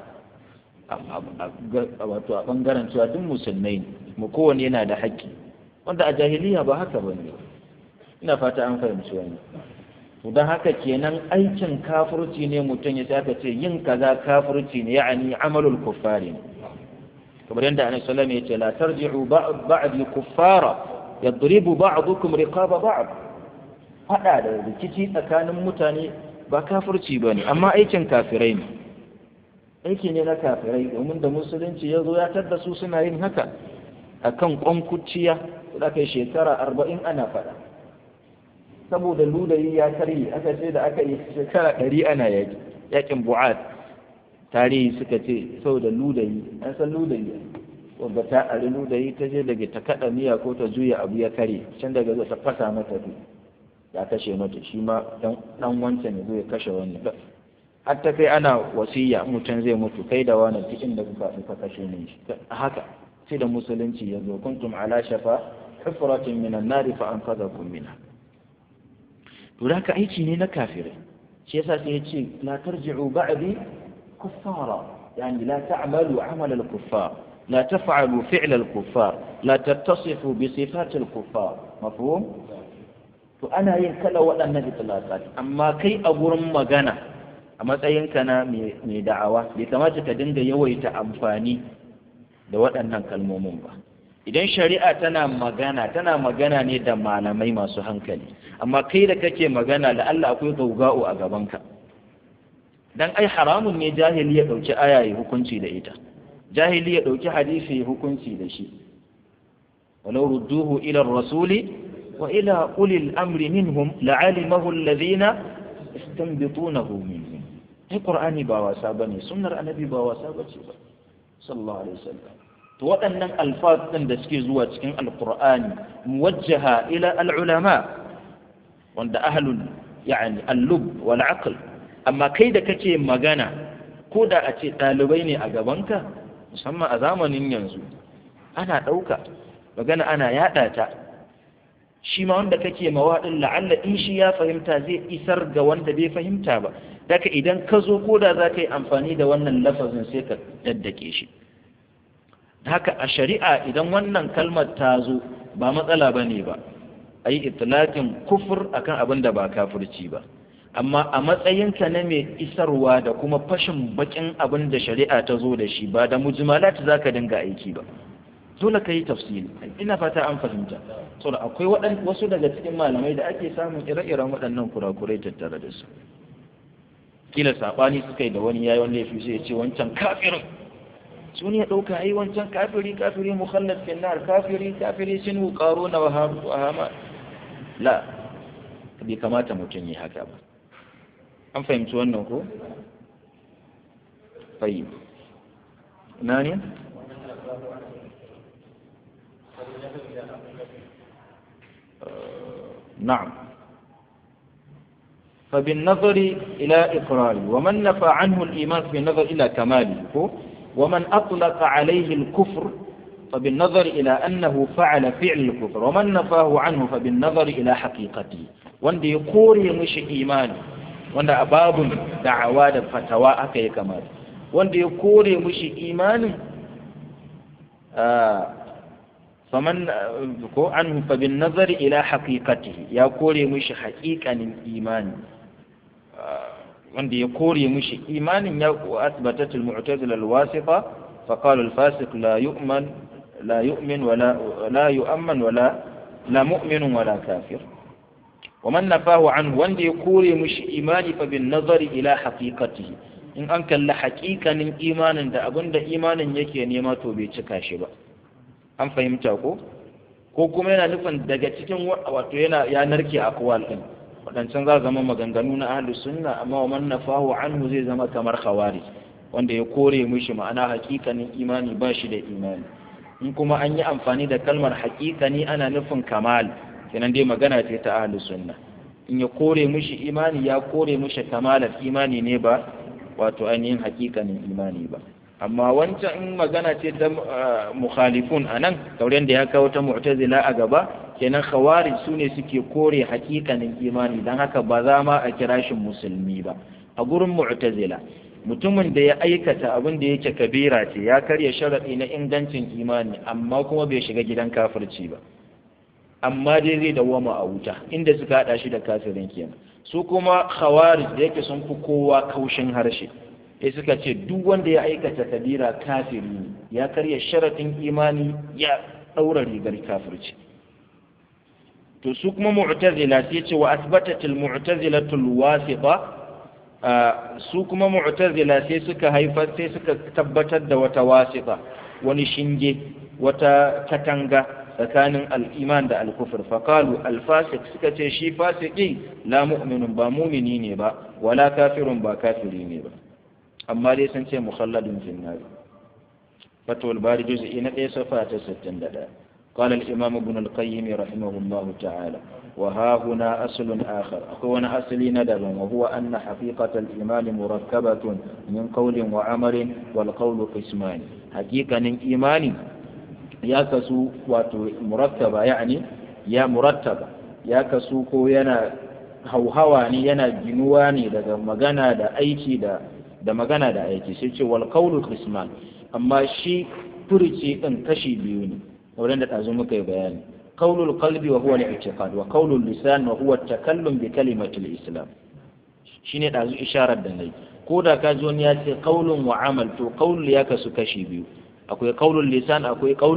wato a bangaren cewa duk musulmai ne mu kowane yana da haƙƙi wanda a jahiliya ba haka ba ne ina fata an fahimci wani to don haka kenan aikin kafirci ne mutum ya saka ce yin kaza kafirci ne ya'ani amalul kuffari ne kamar yadda annabi sallallahu alaihi wasallam ya ce la tarji'u ba'di kuffara yadribu ba'dukum riqaba ba'd fada da rikici tsakanin mutane ba kafirci bane amma aikin kafirai ne aiki ne na kafirai domin da musulunci ya zo ya tadda su suna yin haka akan kwankuciya da kai shekara arba'in ana fada saboda ludayi ya karye aka ce da aka yi shekara ɗari ana yaki yakin bu'ad tarihi suka ce saboda ludayi an san ludayi wanda ta ari ludayi ta je daga ta kaɗa miya ko ta juya abu ya kare can daga zo ta fasa mata du ya kashe mata shi ma dan wancan ya zo ya kashe wani har ta kai ana wasiya mutum zai mutu kai da wani duk inda kuka ka kashe ne shi haka sai da musulunci ya zo kuntum ala shafa hufratin minan nari fa anqadhakum minha to da ka aiki ne na kafirai shi yasa sai ya ce la tarji'u ba'di kuffara yani la ta'malu 'amal al-kuffar la taf'alu fi'l al-kuffar la tattasifu bi sifat al-kuffar mafhum to ana yin kala waɗannan itlaqat amma kai a gurin magana a matsayinka na mai da'awa bai kamata ka dinga yawaita amfani da waɗannan kalmomin ba idan shari'a tana magana tana magana ne da malamai masu hankali amma kai da kake magana da Allah akwai gauga'u a gabanka dan ai haramun ne jahili ya dauki aya ya hukunci da ita jahili ya dauki hadisi ya hukunci da shi walau rudduhu ila rasuli wa ila ulil amri minhum la'alimahu alladhina istanbitunahu minhum ai qur'ani ba wasa bane sunnar annabi ba wasa bace ba sallallahu alaihi wasallam to waɗannan alfaz ɗin da suke zuwa cikin alqur'ani muwajjaha ila al'ulama wanda ahlul yani al-lub wal aql amma kai da kake magana ko da a ce ɗalibai ne a gabanka musamman a zamanin yanzu ana ɗauka magana ana yaɗa ta shi ma wanda kake mawaɗin la'alla in shi ya fahimta zai isar ga wanda bai fahimta ba daga idan ka zo ko da za ka yi amfani da wannan lafazin sai ka daddake shi haka a shari'a idan wannan kalmar ta zo ba matsala ba ne ba a yi itilakin kufur akan abin da ba kafirci ba amma a matsayinka na mai isarwa da kuma fashin bakin abin da shari'a ta zo da shi ba da mujmalat za ka dinga aiki ba dole ka yi tafsiri ina fata an fahimta so akwai wasu daga cikin malamai da ake samun ire-iren waɗannan kurakurai tattare da su kila saɓani suka yi da wani yayi wanda ya fi sai ya ce wancan kafirin sun ya ɗauka ai wancan kafiri kafiri mukhallaf fi nar kafiri kafiri sinu qaruna wa hama la bai kamata mutum yi haka ba an fahimci wannan ko tayyib ina ne نعم فبالنظر إلى إقراره ومن نفى عنه الإيمان بالنظر إلى كماله ومن أطلق عليه الكفر فبالنظر إلى أنه فعل فعل الكفر ومن نفاه عنه فبالنظر إلى حقيقته وند يقوري مش إيمان وند أباب دعوات فتوى أكي كمال وند يقوري مش إيمان آه فمن عنه فبالنظر إلى حقيقته يقوري مش حقيقة الإيمان آه wanda ya kore mushi imanin ya asbatat al-mu'tazila al-wasifa fa qala al-fasiq la yu'man la yu'min wala la yu'amman wala la mu'min wala kafir wa man nafahu an wanda ya kore mushi imani fa bin nazari ila haqiqatihi in an kalla haqiqanin imanin da abinda imanin yake nema to bai cika shi ba an fahimta ko ko kuma yana nufin daga cikin wato yana ya narke akwal din waɗancan za zama maganganu na ahlus sunna amma wa man nafahu anhu zai zama kamar khawarij wanda ya kore mishi ma'ana hakikanin imani ba shi da imani in kuma an yi amfani da kalmar hakikani ana nufin kamal kenan dai magana ce ta ahlus sunna in ya kore mishi imani ya kore mishi kamalar imani ne ba wato ainihin hakikanin imani ba amma wancan in magana ce ta mukhalifun anan kauren da ya kawo ta mu'tazila a gaba kenan khawarij su ne suke kore hakikanin imani don haka ba za ma a kira shi musulmi ba a gurin mu'tazila mutumin da ya aikata abin da yake kabira ce ya karya sharaɗi na ingancin imani amma kuma bai shiga gidan kafirci ba amma dai zai dawwama a wuta inda suka haɗa shi da kafirin kenan su kuma khawarij da yake sun fi kowa kaushin harshe sai suka ce duk wanda ya aikata kabira kafiri ne ya karya sharaɗin imani ya ɗaura rigar kafirci to su kuma mu'tazila sai ce wa asbatat al mu'tazilatu al wasita su kuma mu'tazila sai suka haifar sai suka tabbatar da wata wasita wani shinge wata katanga tsakanin al-iman da al-kufr fa qalu al-fasiq suka ce shi fasiki la mu'minun ba mu'mini ne ba wala kafirun ba kafiri ne ba amma dai sun ce mukhalladun fil nar fatwal bari juz'i na 1 safa ta 61 قال الإمام ابن القيم رحمه الله تعالى وها هنا أصل آخر أكون أصلي ندبا وهو أن حقيقة الإيمان مركبة من قول وعمل والقول قسمان حقيقة الإيمان يا كسو مركبة يعني يا مرتبة يا كسو كو ينا hauhawa ne yana ginuwa ne daga magana da aiki da da magana da aiki sai ce wal qawlu qisman amma shi furici din kashi biyu ne wurin da ɗazu muka yi bayani qaulul qalbi wa huwa al-i'tiqad wa qaulul lisan wa huwa at-takallum bi kalimatil islam shine ɗazu isharar da nayi ko da ka ji wani ya ce qaulun wa amal to qaul ya kasu kashi biyu akwai qaulul lisan akwai qaul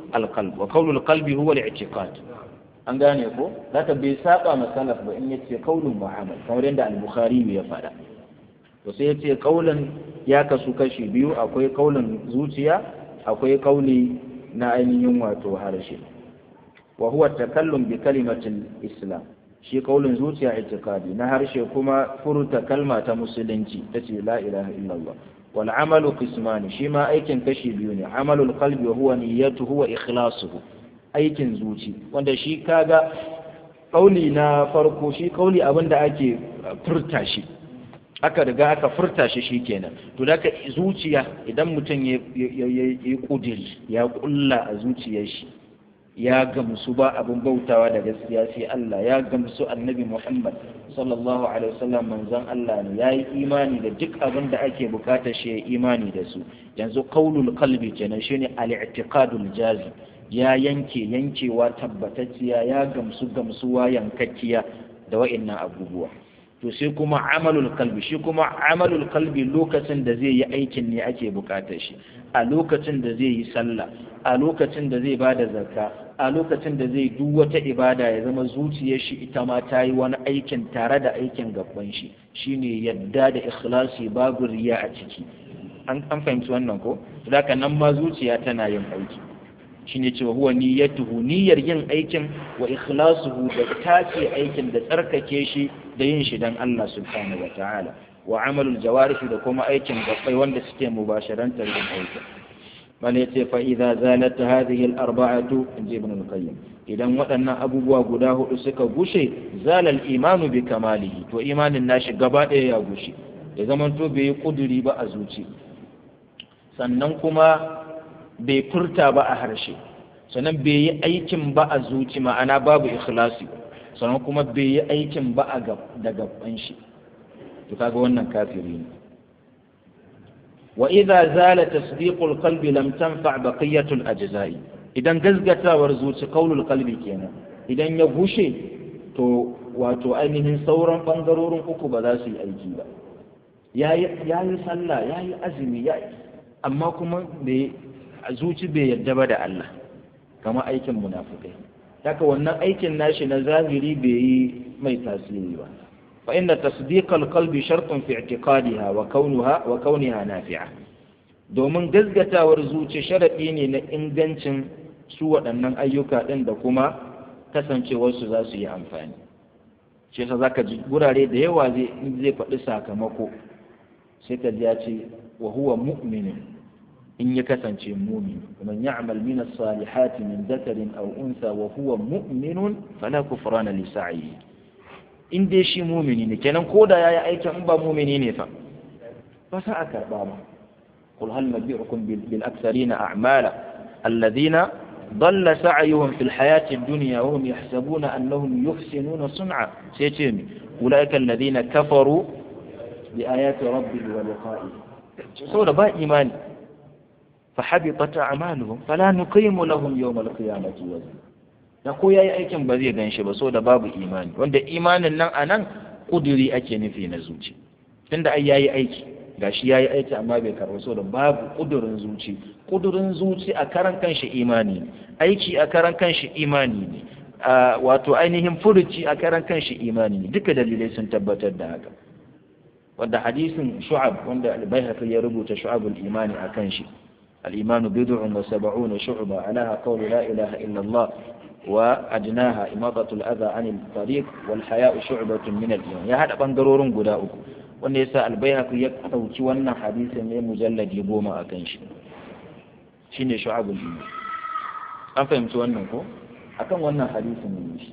alqalb wa qawlul qalbi huwa al-i'tiqad an gane ko zaka bai saba masalaf ba in yace qawlun wa amal kamar yadda al-bukhari ya faɗa to sai yace qawlan ya kasu kashi biyu akwai qawlan zuciya akwai qawli na ainihin wato harshe wa huwa takallum bi kalimatil islam shi kaulin zuciya itikadi na harshe kuma furta kalma ta musulunci tace la ilaha illallah wal amalu qismani shi ma aikin kashi biyu ne amalul qalbi wa huwa niyyatuhu wa ikhlasuhu aikin zuci wanda shi kaga kauli na farko shi kauli abinda ake furta shi aka riga aka furta shi shikenan to da ka zuciya idan mutum ya yi kudiri ya kulla a zuciyar shi ya gamsu ba abin bautawa da gaskiya sai Allah ya gamsu annabi Muhammad sallallahu alaihi wasallam manzon Allah ne ya yi imani da duk abin da ake bukatar shi ya imani da su yanzu qaulul qalbi kenan shine al-i'tiqadul jazim ya yanke yankewa tabbatacciya ya gamsu gamsuwa yankakkiya da wa'annan abubuwa to sai kuma amalul kalbi shi kuma amalul kalbi lokacin da zai yi aikin ne ake bukatar shi a lokacin da zai yi sallah a lokacin da zai bada zakka a lokacin da zai duk wata ibada ya zama zuciyar shi ita ma ta yi wani aikin tare da aikin gaban shi shine yadda da ikhlasi babu riya a ciki an fahimci wannan ko da nan ma zuciya tana yin aiki shine cewa huwa niyyatuhu niyyar yin aikin wa ikhlasuhu da tace aikin da tsarkake shi da yin shi dan Allah subhanahu wataala wa amalul jawarihi da kuma aikin gabbai wanda suke mubasharantar yin aikin man yace fa idza zalat hadhihi al arba'atu inji ibn al qayyim idan waɗannan abubuwa guda hudu suka gushe zalal imanu bi kamalihi to imanin nashi gaba ɗaya ya gushe ya zamanto bai yi kuduri ba a zuci sannan kuma bai furta ba a harshe sannan bai yi aikin ba a zuci ma'ana babu ikhlasi sannan kuma bai yi aikin ba a da gaban shi to kaga wannan kafiri ne wa idza zala tasdiqul qalbi lam tanfa baqiyatul ajza'i idan gazgatawar zuci qaulul qalbi kenan idan ya gushe to wato ainihin sauran bangarorin uku ba za su yi aiki ba yayi yayi sallah yayi azumi yayi amma kuma bai a zuci bai yadda ba da Allah kama aikin munafukai haka wannan aikin nashi na zahiri bai yi mai tasiri ba fa inna tasdiqal qalbi shartun fi i'tiqadiha wa kaunuha wa kauniha nafi'a domin gazgatawar zuci sharadi ne na ingancin su waɗannan ayyuka ɗin da kuma kasancewar su za su yi amfani shi yasa zaka ji gurare da yawa zai zai faɗi sakamako sai ka ji ya ce wa huwa mu'minun in ya kasance mumin man ya'mal min as-salihati min dhakarin aw unsa wa huwa mu'minun fala kufrana li sa'ihi in dai shi mumini ne kenan koda yayi aikin in ba mumini ne fa ba sa a karba ba qul hal nabiyukum bil aktharina a'mala alladhina ضل سعيهم في الحياة الدنيا وهم يحسبون أنهم يحسنون صنعا سيتم أولئك الذين كفروا بآيات ربه ولقائه سورة با إيماني فحبطت أعمالهم فلا نقيم لهم يوم القيامة وزنا da ko yayi aikin ba zai ganshi ba saboda babu imani wanda imanin nan anan kuduri ake nufi na zuci tunda ai yayi aiki gashi yayi aiki amma bai karɓa saboda babu kudurin zuci kudurin zuci a karan kanshi imani ne aiki a karan kanshi imani ne wato ainihin furuci a karan kanshi imani ne duka dalilai sun tabbatar da haka wanda hadisin shu'ab wanda al-baihaqi ya rubuta shu'abul imani akan shi al-imanu bid'un wa sab'una shu'ba alaha qawlu la ilaha illa Allah wa adnaha imadatu al-adha 'anil tariq wal haya'u shu'batun min al-iman ya hada bangarorin guda uku wanda yasa al-baihaqi ya dauki wannan hadisin ne mujalladi goma akan shi shine shu'abul iman an fahimci wannan ko akan wannan hadisin ne shi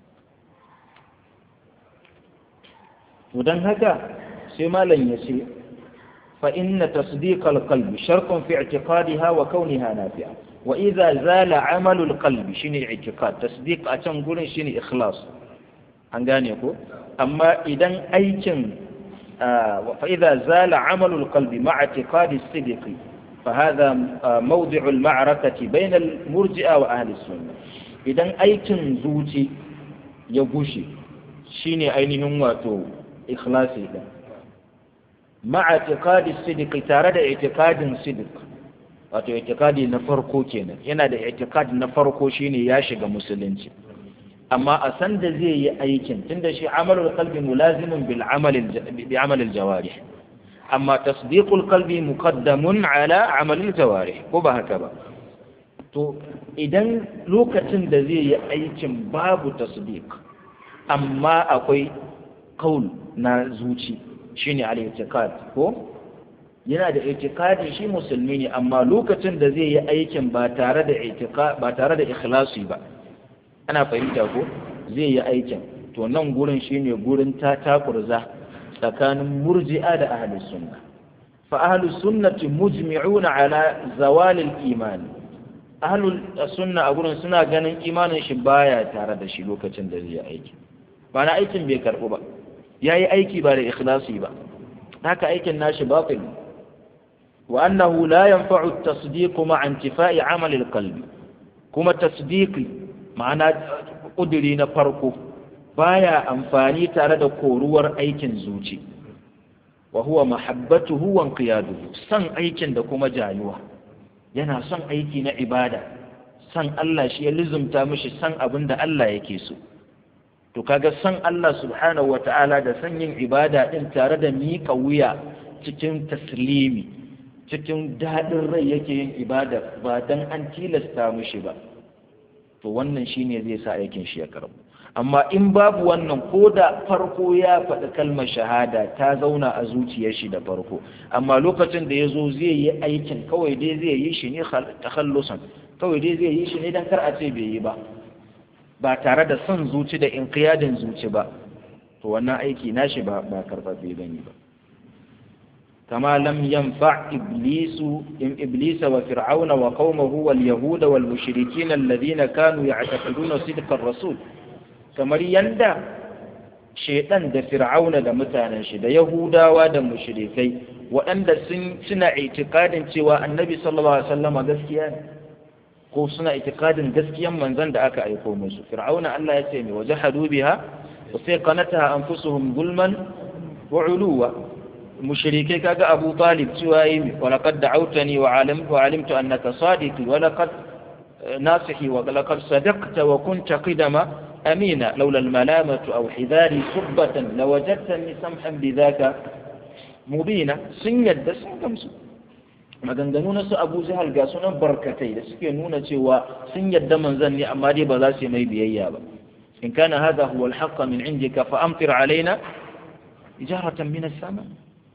to dan haka sai malam ya ce fa inna tasdiqal qalbi shartun fi i'tiqadiha wa kauniha nafi'a wa idza zala amalul qalbi shine i'tiqad tasdiq a can gurin shine ikhlas an gane ko amma idan aikin fa idza zala amalul qalbi ma'a i'tiqadi as-sidqi فهذا موضع المعركة بين المرجئة وأهل السنة إذا أيكن زوتي يغشي شيني أينهم واتو إخلاصي ده مع اعتقاد الصدق تارد اعتقاد صدق wato itikadi na farko kenan yana da itikadi na farko shine ya shiga musulunci amma a san da zai yi aikin tunda shi amalul qalbi mulazimun bil amal bi amal al jawarih amma tasdiqul qalbi muqaddamun ala amal al jawarih ko ba haka ba to idan lokacin da zai yi aikin babu tasdiq amma akwai kaul na zuci shine al i'tiqad ko yana da itikadi shi musulmi ne amma lokacin da zai yi aikin ba tare da ba tare da ikhlasi ba ana fahimta ko zai yi aikin to nan gurin shine gurin ta takurza tsakanin murji'a da ahlus sunna fa ahlus sunnati mujmi'una ala zawal al-iman ahlul sunna a gurin suna ganin imanin shi baya tare da shi lokacin da zai yi aiki ba na aikin bai karbu ba yayi aiki ba da ikhlasi ba haka aikin nashi batil وأنه لا ينفع التصديق مع انتفاء عمل القلب كما تصديقي معنى قدري نفرقه بايا أنفاني تارد كورور أيكن زوجي وهو محبته وانقياده سن أيكن دكما جايوه yana son aiki na ibada san Allah shi ya lizumta mishi san abin da Allah yake so to kaga san Allah subhanahu wata'ala da san yin ibada din tare da miƙa wuya cikin taslimi cikin daɗin rai yake yin ibada ba dan an tilasta mishi ba to wannan shine zai sa aikin shi ya karbu amma in babu wannan ko da farko ya faɗi kalmar shahada ta zauna a zuciyar shi da farko amma lokacin da ya zo zai yi aikin kawai dai zai yi shi ne takhallusan kawai dai zai yi shi ne dan kar a ce bai yi ba ba tare da son zuci da inqiyadin zuci ba to wannan aiki nashi ba ba karɓaɓɓe bane ba كما لم ينفع إبليس إبليس وفرعون وقومه واليهود والمشركين الذين كانوا يعتقدون صدق الرسول kamar yanda shaitan da fir'auna da mutanen shi da yahudawa da mushrikai waɗanda sun suna itikadin cewa annabi sallallahu alaihi wasallam gaskiya ne ko suna itikadin gaskiyan manzon da aka aiko musu fir'auna Allah ya ce mai wajahadu biha wa sai qanataha anfusuhum zulman wa uluwa mushrikai kaga Abu Talib cewa yi wa laqad da'awtani wa alimtu wa alimtu annaka sadiq wa laqad nasihi wa laqad sadaqta wa kunta qidama amina laula al-malamatu aw hidari subbatan lawajadtani samhan bidhaka mubina sun yadda sun gamsu maganganu na su Abu Jahal ga sunan barkatai da suke nuna cewa sun yadda manzon ne amma dai ba za su yi mai biyayya ba in kana hadha huwa al-haqq min indika fa amtir alaina ijaratan min as-sama'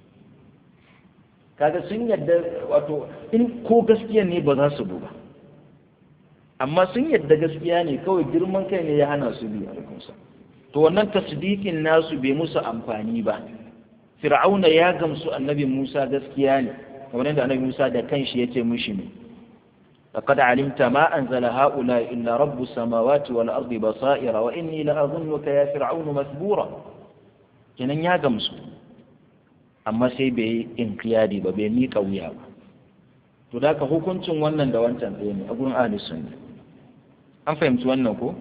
kaga sun yadda wato in ko gaskiya ne ba za su bu ba amma sun yadda gaskiya ne kawai girman kai ne ya hana su bi alaikunsa to wannan tasdiqin nasu bai musu amfani ba fir'auna ya gamsu annabi Musa gaskiya ne kamar yadda annabi Musa da kanshi yace mishi ne لقد علمت ما أنزل هؤلاء إلا رب السماوات والأرض بصائر وإني لأظنك يا فرعون مثبورا kenan ya gamsu amma sai bai yi inkiyadi ba bai miƙa wuya ba to da ka hukuncin wannan da wancan ɗaya ne a gurin ahli sunna an fahimci wannan ko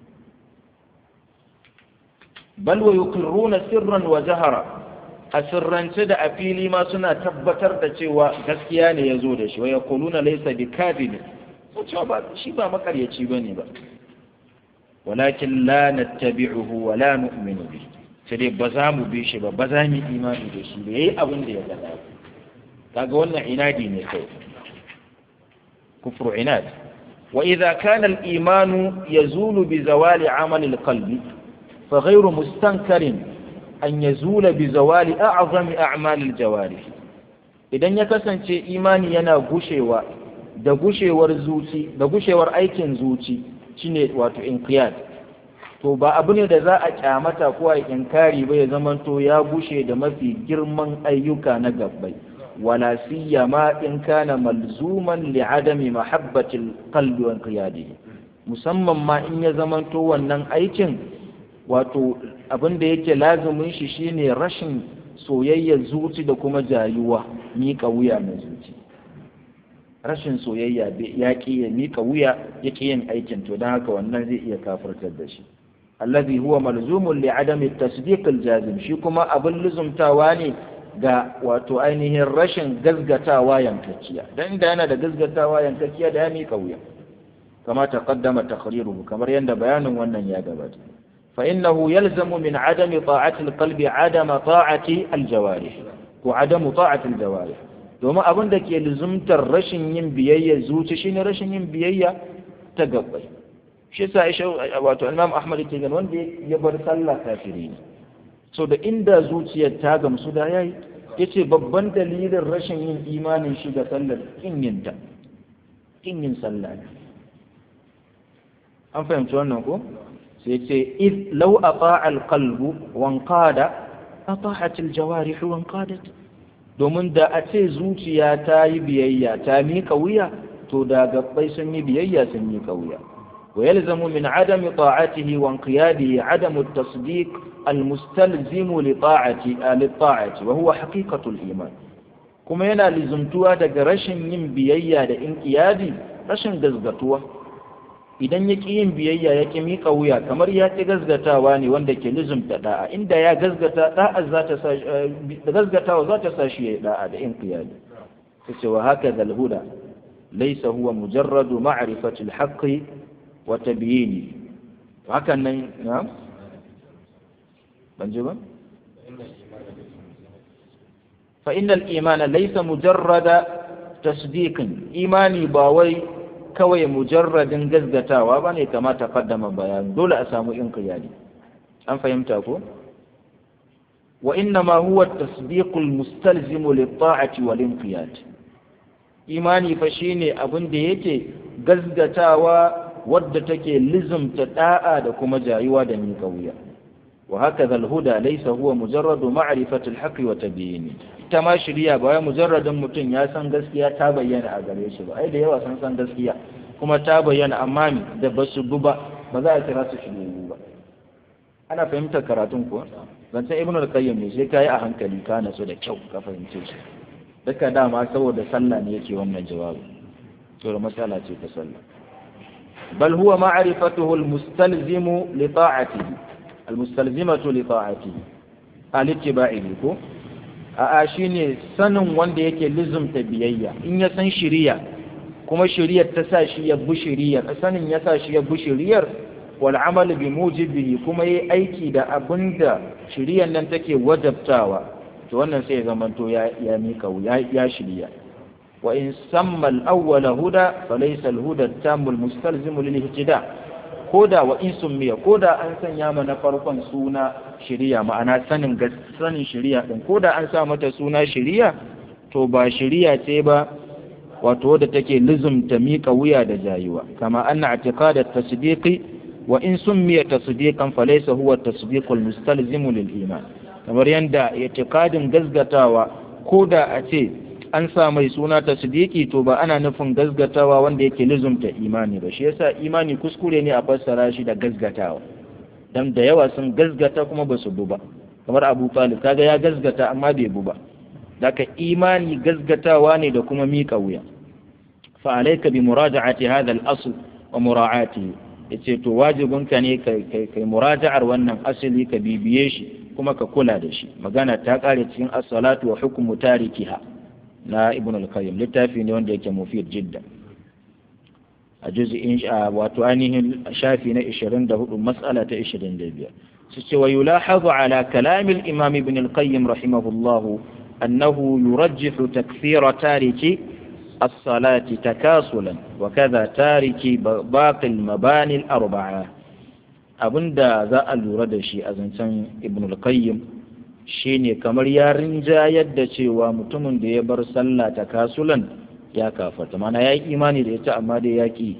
bal wa yuqirruna sirran wa jahara a sirrance da a fili ma suna tabbatar da cewa gaskiya ne ya zo da shi wa yaquluna laysa bikadib so cewa ba shi ba makaryaci bane ba walakin la nattabi'uhu wa la nu'minu bihi sai dai ba za mu bi shi ba ba za mu imani da shi ba yayi abin da ya gada kaga wannan inadi ne kai kufru inad wa idza kana al-iman yazulu bi zawali amal al-qalbi fa ghayru mustankarin an yazula bi zawali a'zami a'mal al-jawarih idan ya kasance imani yana gushewa da gushewar zuci da gushewar aikin zuci shine wato inqiyad to ba abu ne da za a kyamata ko a inkari ba ya zamanto ya bushe da mafi girman ayyuka na gabbai wala siyama in kana malzuman li adami mahabbatil qalbi wa qiyadihi musamman ma in ya zamanto wannan aikin wato abin da yake lazumin shi shine rashin soyayyar zuci da kuma jayuwa miƙa wuya mai zuci rashin soyayya ya ƙi ya miƙa wuya ya ƙi yin aikin to don haka wannan zai iya kafirtar da shi الذي هو ملزوم لعدم التصديق الجازم shi kuma abin luzumtawa ne ga wato ainihin rashin gazgatawa yankakkiya dan inda yana da gazgatawa yankakkiya da ya mika wuya kama taqaddama taqriruhu kamar yanda bayanin wannan ya gabata fa innahu yalzamu min adami ta'ati alqalbi adama ta'ati aljawarih ko adamu ta'ati aljawarih domin abin da ke luzumtar rashin yin biyayya zuci shine rashin yin biyayya ta gabbai shi yasa Aisha wato Imam Ahmad ke ganin wanda ya bar sallah kafiri ne so da inda zuciyar ta gamsu da yayi yace babban dalilin rashin yin imanin shi ga sallar kin yin ta kin yin sallah ne an fahimci wannan ko sai ce id law ata'a al-qalbu wa anqada ata'at al-jawarih wa anqadat domin da a ce zuciya ta yi biyayya ta miƙa wuya to da gabbai sun yi biyayya sun miƙa wuya ويلزم من عدم طاعته وانقياده عدم التصديق المستلزم لطاعة للطاعة وهو حقيقة الإيمان كما ينا لزمتوا دق رشن ين بيايا دا انقيادي رشن غزغتوا idan ya ƙi yin biyayya ya ƙi miƙa wuya kamar ya ƙi gazgatawa ne wanda ke lizumta da'a inda ya gazgata da'a za ta sa gazgatawa za ta sa shi ya yi da'a da inqiyadi tace wa haka zal huda laysa huwa mujarradu ma'rifati al-haqqi wata biye ne hakan nan na ban ji ba fa innal imana laysa mujarrada tasdiqin imani ba wai kawai mujarradin gazgatawa ba ne kama ta kaddama bayan dole a samu inqiyadi an fahimta ko wa inna ma huwa tasdiqul mustalzimu lit-ta'ati wal-inqiyad imani fa shine abin da yake gazgatawa wadda take lizumta da'a da kuma jayuwa da miƙa wuya wa haka huda laysa huwa mujarradu ma'rifati al-haqqi wa tabyini ita ma shiriya ba wai mujarradin mutum ya san gaskiya ta bayyana a gare shi ba ai da yawa sun san gaskiya kuma ta bayyana amma mi da basu bu ba ba za a kira su shiriyu ba ana fahimtar karatun kuwa zancen ibnu al-qayyim ne sai kai a hankali ka nasu da kyau ka fahimce shi duka dama saboda sallah ne yake wannan jawabi to da matsala ce ta sallah بل هو معرفته المستلزم لطاعته المستلزمة لطاعته الاتباع ko a shine sanin wanda yake lizumta biyayya in ya san shiriya kuma shiriyar ta sa shi ya bi shiriyar sanin ya sa shi ya bi shiriyar wal amal bi mujibihi kuma yayi aiki da abinda shiriyar nan take wajabtawa to wannan sai ya zamanto ya ya mika ya shiriya وإن سمى الأول هدى فليس الهدى التام المستلزم للاهتداء كودا وإن سمي كودا أن سنيا من فرقا سونا شريعة معنا سنن سنن شريعة كودا أن سامت سونا شريعة توبا شريعة تيبا وتود تكي لزم تميك ويا دجايوا كما أن اعتقاد التصديق وإن سمي تصديقا فليس هو التصديق المستلزم للإيمان kamar yanda itikadin gazgatawa ko da a ce an sa mai suna ta sidiki to ba ana nufin gazgatawa wanda yake lizumta imani ba shi yasa imani kuskure ne a fassara shi da gazgatawa dan da yawa sun gazgata kuma ba su bu ba kamar Abu Talib kaga ya gazgata amma bai bu ba daka imani gazgatawa ne da kuma mika wuya fa alayka bi muraja'ati hadha al-asl wa mura'atihi yace to wajibinka ne kai kai muraja'ar wannan asali ka bibiye shi kuma ka kula da shi magana ta kare cikin as-salatu wa hukmu tarikiha na ibn al-qayyim littafi ne wanda yake mufid jidda a juz'in wato ainihin shafi na 24 mas'ala ta 25 su ce wa yulahazu ala kalam al-imam ibn al-qayyim rahimahullah annahu yurajjihu takfira tariki الصلاة تكاسلا وكذا تارك باقي المباني الأربعة abinda za a lura da shi a zancen ibn al-qayyim shine kamar ya rinjayar da cewa mutumin da ya bar sallah ta kasulan ya kafarta mana ya yi imani da ita amma dai ya ki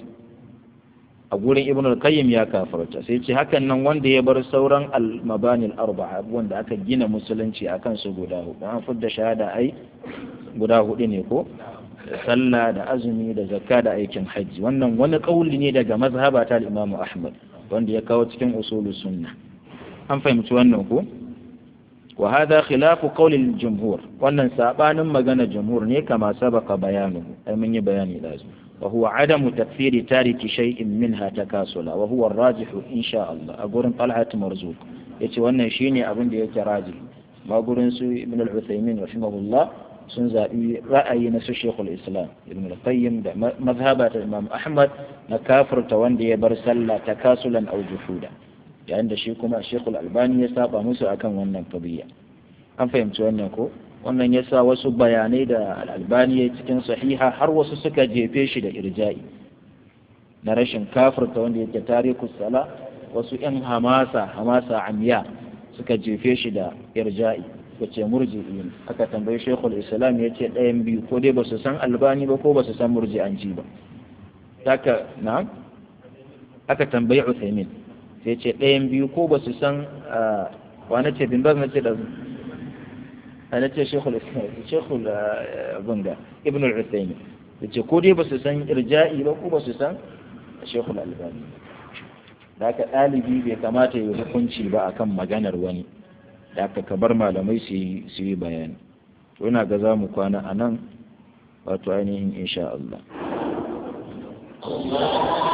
a gurin ibn al-qayyim ya kafarta sai ce hakan nan wanda ya bar sauran al-mabanil arba'a abubuwan da aka gina musulunci akan su guda hudu an fudda shahada ai guda hudu ne ko sallah da azumi da zakka da aikin hajji wannan wani kauli ne daga mazhaba ta al-imam ahmad wanda ya kawo cikin usulus sunna an fahimci wannan ko wa hadha khilafu qawli al-jumhur wannan sabanin magana jumhur ne kama sabaka bayanuhu ai mun yi bayani da su wa huwa adamu takfiri tariki shay'in minha takasula wa huwa ar-rajih insha Allah a gurin talhat marzuq yace wannan shine abin da yake raji ma gurin su ibn al-uthaymin rahimahullah sun zaɓi ra'ayi na su shekul islam ibn al-qayyim da mazhaba ta imam ahmad na kafirta wanda ya bar sallah ta kasulan au juhuda yayin da shi kuma shekul albani ya saba musu akan wannan qadiyya an fahimci wannan ko wannan ya sa wasu bayanai da al-albani ya cikin sahiha har wasu suka jefe shi da irja'i na rashin kafirta wanda yake tarikus sala wasu yan hamasa hamasa amiya suka jefe shi da irja'i wace murji'i aka tambayi shekul islam ya ce ɗayan biyu ko dai ba su san albani ba ko ba su san murji'anci ba haka na aka tambayi uthaymin sai ce ɗayan biyu ko ba su san wane ce bin baz na ce da ana ce shekul shekul bunga ibn al-uthaymin ya ce ko dai ba su san irja'i ba ko ba su san shekul albani da haka ɗalibi bai kamata ya hukunci ba akan maganar wani da aka kabar malamai su yi bayani ina ga za mu kwana a nan wato ainihin insha Allah